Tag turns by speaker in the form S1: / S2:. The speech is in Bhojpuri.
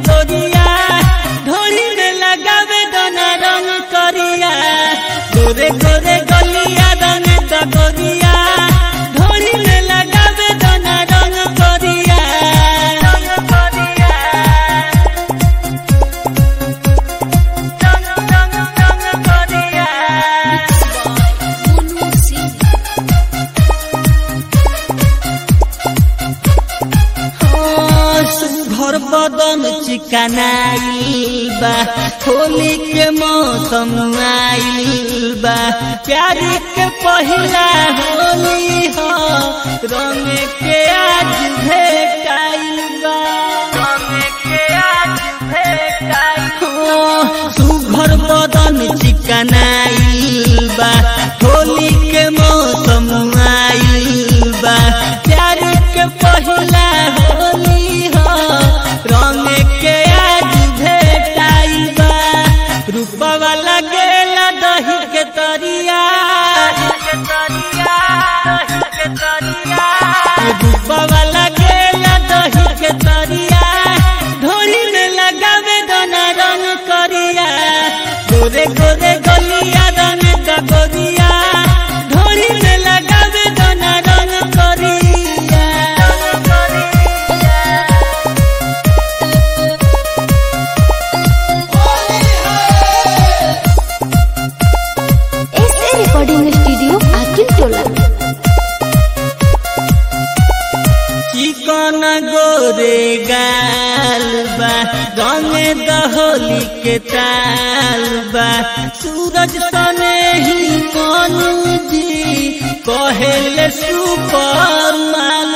S1: गोरिया ढोली में लगावे दोना रंग करिया गोरे गोरे गलिया रंग द गोरिया ढोली में लगावे दोना रंग करिया रंग करिया रंग रंग रंग करिया
S2: Mono Singh.
S1: घर बदन चिकनाइल बा होली के मौसम आइल बा प्यारी के पहिला होली हो रंग के आज भेटाइल बा रंग के आज भेटाइल हो सुघर बदन चिकनाइल बा होली के मौसम आइल बा प्यारी के पहिला होली हो रंग के आज भेटाइल बा रूपवा लगेला दही के तरिया रूपवा लगेला दही के तरिया ढोली में लगावे दोना रंग करिया गोरे गोरे गलिया रंग का गोरिया ढोली में लगावे दोना रंग करिया
S2: SA Recording Studio, Akin Tola.
S1: चिकन गोरे गाल बा रंगे दहोली के ताल बा सूरज सने ही मनु जी कहेले सुपर माल